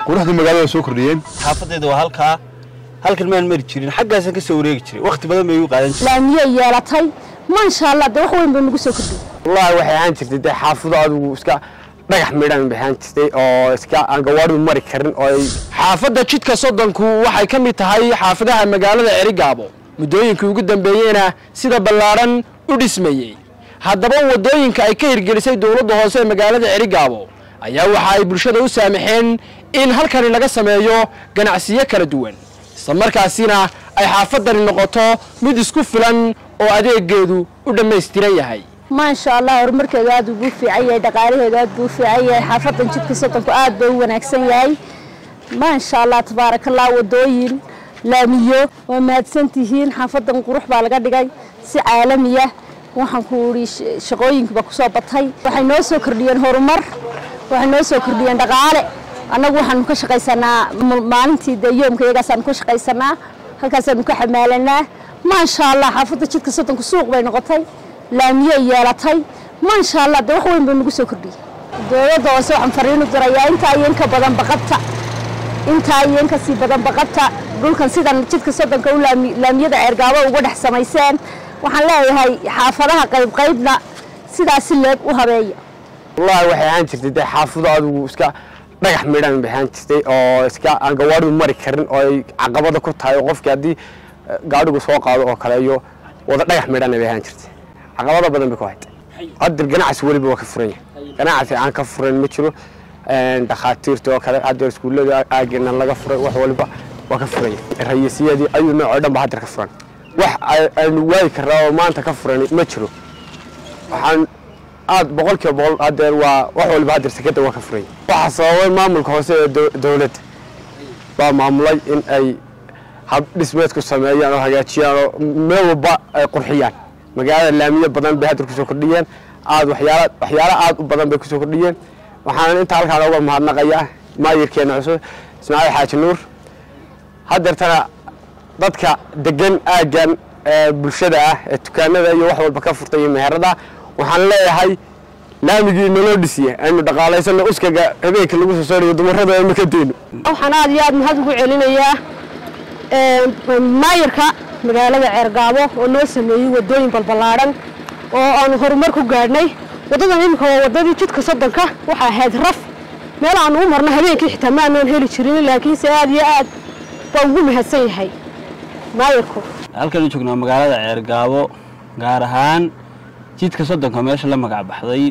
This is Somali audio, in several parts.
quruxda magaalada soo kordhiyeen xaafaddeeda waa halkaa halkan maan mari jirin xaggaasaan ka soo wareegi jiray wakhti badan bay igu qaadan jirtay laamiyey yeelatay maasha allah dee wax weyn bay nagu soo kordhiyey wallaahi waxay ahaan jirtay dee xaafado adigu iska dhagax midhan bay ahaan jirtay oo iska aan gawaadhidu mari karin oo ay xaafadda jidka soddonku waxay ka mid tahay xaafadaha magaalada cerigaabo muddooyinkii ugu dambeeyeyna sida ballaadhan u dhismayey haddaba waddooyinka ay ka hirgelisay dowladda hoose ee magaalada cerigaabo ayaa waxa ay bulshada u saamaxeen in halkani laga sameeyo ganacsiyo kala duwan isla markaasina ay xaafaddani noqoto mid isku filan oo adeegeedu u dhammaystiran yahay maasha allah horumarkeedu aad ugu fiican yahay dhaqaalaheedu aad buu u fiican yahay xaafadan jidka soddonku aad bay u wanaagsan yahay maasha allah tabaaraka allah wadooyin laamiyo waa mahadsan tihiin xaafadan qurux baa laga dhigay si caalamiya waxaan ku idhi shaqooyinkiiba kusoo batay waxay noo soo kordhiyeen horumar waxay noo soo kordhiyeen dhaqaale annagu waxaanu ka shaqaysanaa maalintii dee yoomka iyagaasaanu ka shaqaysanaa halkaasaanu ka xamaalanaa maasha allah xaafadda jidka soddonku suuq bay noqotay laamiyey yeelatay maasha allah dee wax weyn bay nagu soo kordhiyey dowladda hoose waxaan fariinu dirayaa intaa iyo inka badan baqabta intaa iyo inka sii badan baqabta dhulkan sidan jidka soddonka u laamiyada ceergaabo uga dhex samayseen waxaan leeyahay xaafadaha qaybqaybna sidaasi leeg u habeeya wallaahi waxay ahaan jirtay dee xaafado adigu iska dhagax midhan bay ahaan jirtay oo iska aan gawaadhidu mari karin oo ay caqabada ku tahay oo qofkii haddii gaadhigu soo qaado oo kale iyo wada dhagax midhana bay ahaan jirtay caqabado badan bay ku haytay hadda ganacsi weliba waa ka furan yahay ganacsi aan ka furan ma jiro dhakhaatiirta oo kale hadda iskuullada aageena laga furay wax waliba waa ka furan yahay rayisiyadii ayuu nooc oo dhan ba haddar ka furan wax aynu waayi karnaa oo maanta ka furan ma jiro waxaan aad boqol kiiba boqol hadeer waa wax waliba hadeer sekada waa ka furan yahay waxaa sababay maamulka hoose ee dowladda baa maamulay in ay hab dhismeedku sameeyaan oo hagaajiyaan oo meel walba ay qurxiyaan magaalada laamiyo badan bay hadeer kusoo kordhiyeen aad waxyaala waxyaala aad u badan bay kusoo kordhiyeen waxaan inta halkaan uga mahadnaqayaa maayirkeena cusub ismaaciil xaaji nuur hadeertana dadka degan aaggan ee bulshada ah ee dukaanada iyo wax walba ka furtay iyo meherada waxaan leeyahay laamigii naloo dhisiya aynu dhaqaalaysano uskaga habeenka lagu soo saarayo dumarada aynu ka deyno waxaan aad iyo aad mahad ugu celinayaa maayirka magaalada ceergaabo oo noo sameeyey wadooyin balballaadhan oo aanu horumar ku gaadhnay waddadan iminka waa waddadii jidka soddonka waxaa ahayd raf meel aanu u marno habeenkii xitaa ma aanan heli jirin laakiinse aad iyo aad baa ugu mahadsan yahay maayirku halkanu joognaa magaalada ceergaabo gaar ahaan jidka soddonka meesha la magac baxday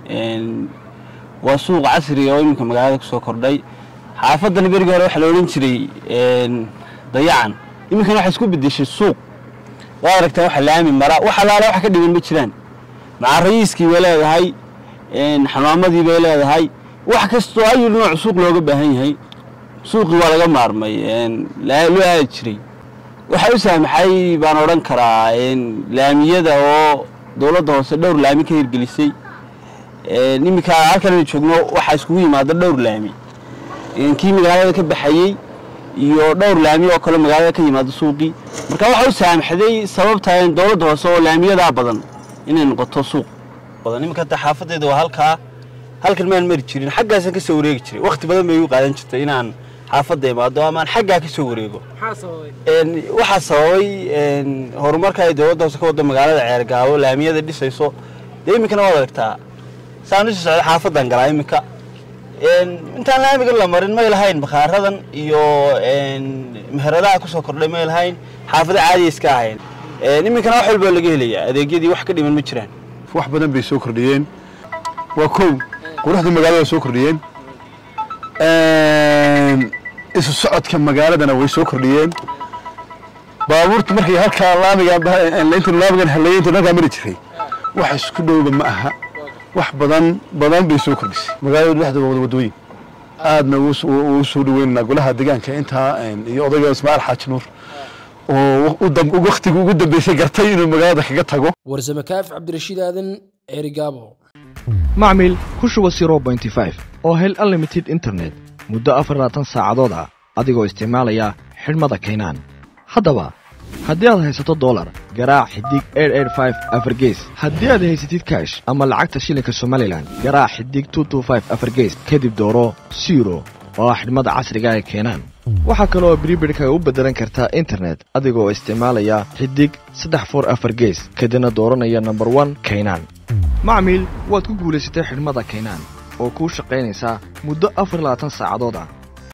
waa suuq casriga oo iminka magaalada kusoo kordhay xaafadan berigii hore waxaa la odhan jiray dayacan iminkana waxay isku bedeshay suuq waad aragtaa waxa laami mara wax alaala waxa ka dhigan ma jiraan macarayiiskii bay leedahay xamaamadii bay leedahay wax kastoo ayuu nooc suuq looga baahan yahay suuqii waa laga maarmay loo aadi jiray waxaa u saamaxay baan odhan karaa laamiyada oo dowladda hoose dhowr laami ka hirgelisay iminka halkanaynu joogno waxaa iskugu yimaada dhowr laami kii magaalada ka baxayey iyo dhowr laami oo kale magaalada ka yimaada suuqii marka waxaa u saamaxday sababta dowladda hoose oo laamiyadaa badan inay noqoto suuq badan iminka hadda xaafadeeda waa halkaa halkan maan mari jirin xaggaasaan ka soo wareegi jiray wakhti badan bay igu qaadan jirtay inaan xaafadda imaado amaan xaggaa ka soo wareego waxaa sababay horumarka ay dowladda hoose ka waddo magaalada ceergaabo laamiyada dhisayso dee iminkana waad aragtaa saan usii socda xaafadan galaa iminka intaan laamigan la marin may lahayn bakhaaradan iyo meheradaha kusoo kordhay may lahayn xaafado caadiya iska ahayn iminkana wax walbaa laga helayaa adeegyadii wax ka dhiman ma jiraan wax badan bay soo kordhiyeen waa kow quruxda magaalada soo kordhiyeen isu socodka magaaladana way soo kordhiyeen baabuurta markay halkaa laamiga inta laamigan haleeyinta halkaa mari jiray wax isku dhowba ma aha wax badan badan bay soo kordhisay magaalada dhexda waa wadooyin aadna uu soo dhaweynaa golaha deegaanka intaa iyo odayga ismaaciil xaaji nuur oo waktiga ugu dambeysay gartay inuu magaalada kaga tago warsame kaafi cabdirashiid aadan ceerigaabo macmil ku shuba oo hel unlimited internet muddo afar labaatan saacadood ah adigoo isticmaalaya xidhmada kaynaan haddaba haddii aad haysato dolar garaac xidig afargees haddii aad haysatid kaash ama lacagta shilinka somalilan garaac xidig afargees kadib dooro siro oo ah xidhmada casriga ee keenaan waxaa kaloo bribidhkaga u beddelan kartaa internet adigoo isticmaalaya xidig saddex for afar gees kadibna dooranaya number one kaynaan macmiil waad ku guulaysatay xidhmada kaynaan oo kuu shaqaynaysaa muddo afar labaatan saacadood ah